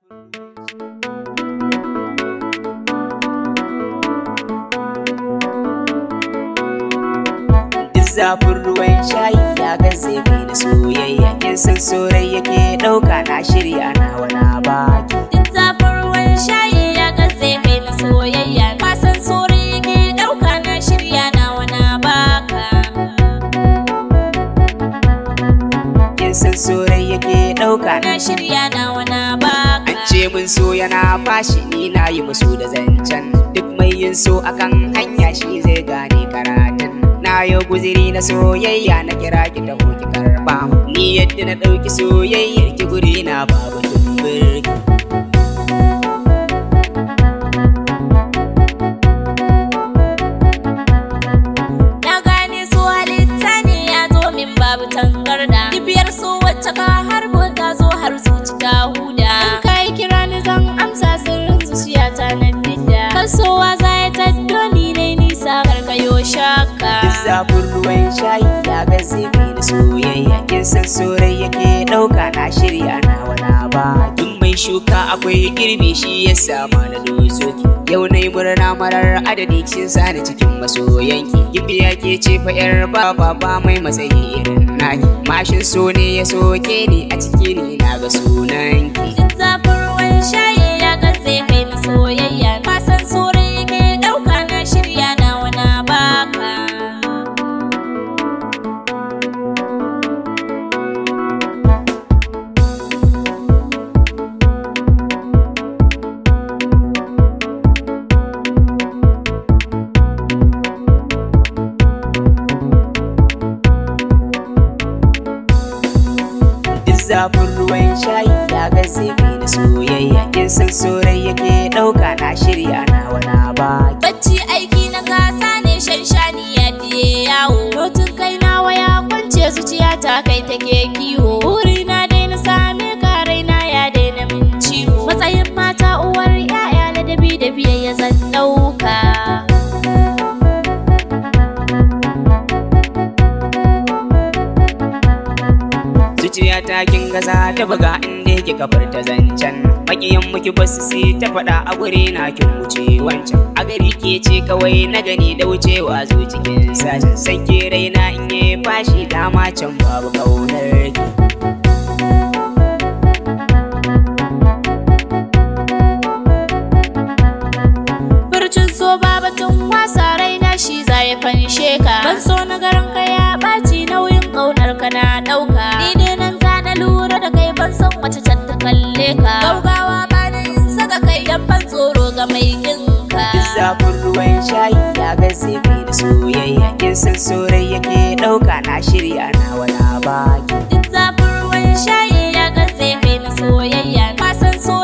Duk zafin ruwan shayi ya gaze mai na soyayya kin san sorai yake ɗauka na shirya na wana baki Duk zafin ruwan shayi ya gaze kai na soyayya Kwasan sori yake ɗauka na shirya na wana baka kin san sorai yake ɗauka na Na shirya na wana baka An ce mun so yana fashi ni na yi musu da zancen duk mai yin so akan hanya shi zai gane karatun na yau guziri na soyayya na kira ki ta ki karba ni yadda na ɗauki soyayyar ki guri na babu tumbirki Na gane su halitta ne ya zo min babu tangarda Kibiyar su wacce ka harbo ta zo har zuci ta huda In ka yi kira ni zan amsa sirrin zuciyata na fidda Kasowa za ya taddo ni ne nisa karkayo shaka Duk zafin ruwan shayi ya gaze mai na soyayya kin san sorai yake ɗauka na shirya na wana ba Tun mai shuka akwai girbi shi ya sama na dozoki Yau na yi murna marar adadi kin sani cikin masoyanki Gimbiya ke ce fa yar baba ba mai matsayi irin naki Mashin so ne ya soke ni a ciki ni na ga sunanki Duk zafin ruwan shayi ya gaze kai na soyayya Kwasan sore yake ɗauka na shirya na wana baka Duk zafin ruwan shayi ya gaze mai na soyayya kin san sorai yake ɗauka na shirya na wana ba Bacci aiki na gasa ne shan shani ya fiye yawo Rotun kai na waya kwance zuciya ta kai take kiwo Buri na daina same ka raina ya daina min ciwo Matsayin mata uwar yaya ladabi da biyayya zan ɗauka zuciya ta kin gaza ta buga inda yake kafar ta zancen makiyan muki basu sai ta faɗa a guri na kin wuce wancan a gari ke ce kawai na gani da wucewa zo cikin sashen san ke raina in yi fashi dama can babu kaunar ki Furcin so babatun wasa raina shi za ya fanshe ka Ban so na garin ka ya ɓaci nauyin ƙaunar ka na ɗauka Ni ne nan za na lura da kai ban san wace can ta kalle ka Gaugawa ba na yin saka kai dan ban tsoro ga mai kinka Duk zafin ruwan shayi ya gaze mai da soyayya kin san sorai yake ɗauka na shirya na wana baki Duk zafin ruwan shayi ya gaze kai na soyayya Kwasan so